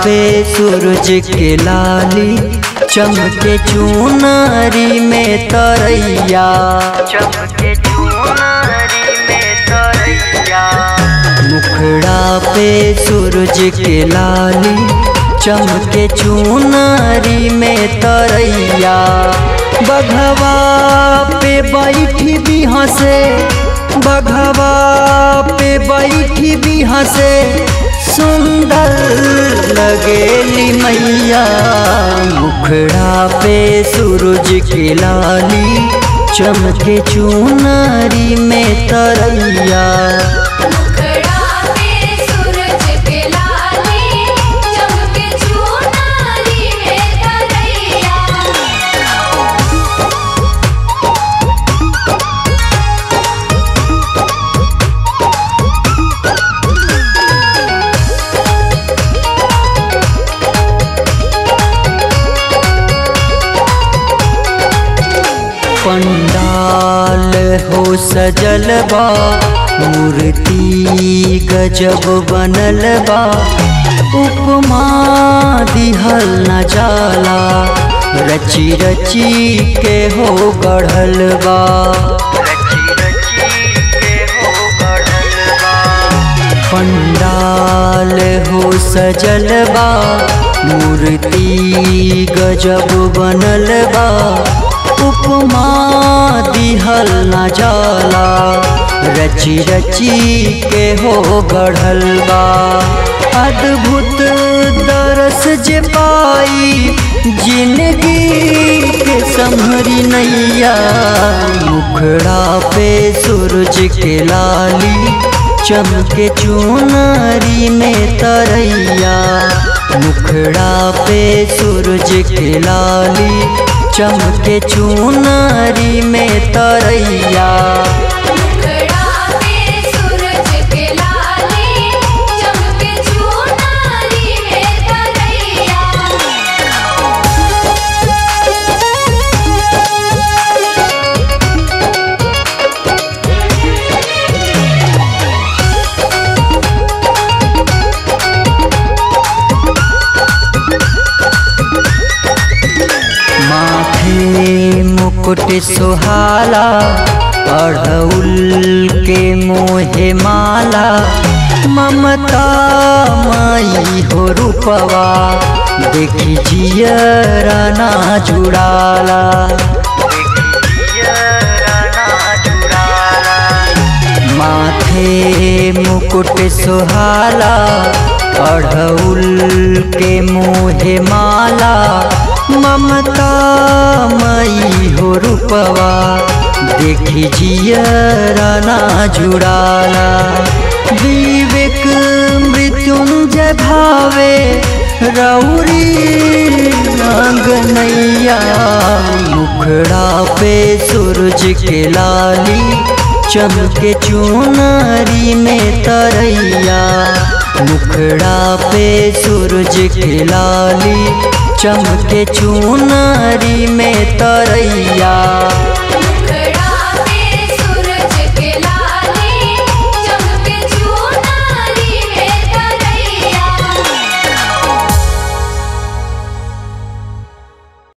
पे सूरज के लाली चमके चुनरी में तरैया चमके चुनरी में तरैया मुखड़ा पे सूरज के लाली चमके चुनरी में तरैया बघवा पे बैठी भी हंसे बघवा पे बैठी भी हंसे सुंदर लगेली मैया मुखड़ा पे सूरज के लाली चमके चुनरी में तरैया मुखड़ा पे सूरज के लाली चमके चुनरी में तरैया पंडाल हो सजल बा मूर्ति गजब बनल बा उपमा दिहल न जाला रची रची के हो गढ़ल बा पंडाल हो सजल बा मूर्ति गजब बनल बा उपमा दिहल न जाला रची रची के हो गढ़ल बा अद्भुत दरस जे पाई जिंदगी के संभरी नैया मुखड़ा पे सूरज के लाली चमके चुनरी में तरैया मुखड़ा पे सूरज के लाली चमके चुनरी में तरैया मुखड़ा पे सूरज के लाली चमके चुनरी में तरैया माथे मुकुट सुहाला अढ़उल के मोहे माला ममता माई हो रूपवा देखी जियरा ना जुड़ाला माथे मुकुट सुहाला अढ़उल के मोहे माला ममता मई हो रूपवा देखी जियरा ना जुड़ाला विवेक मृत्युंजय भावे रौरी नैया मुखड़ा पे सूरज के लाली चमके चुनरी में तरैया मुखड़ा पे सूरज के लाली चमके चुनरी में तरैया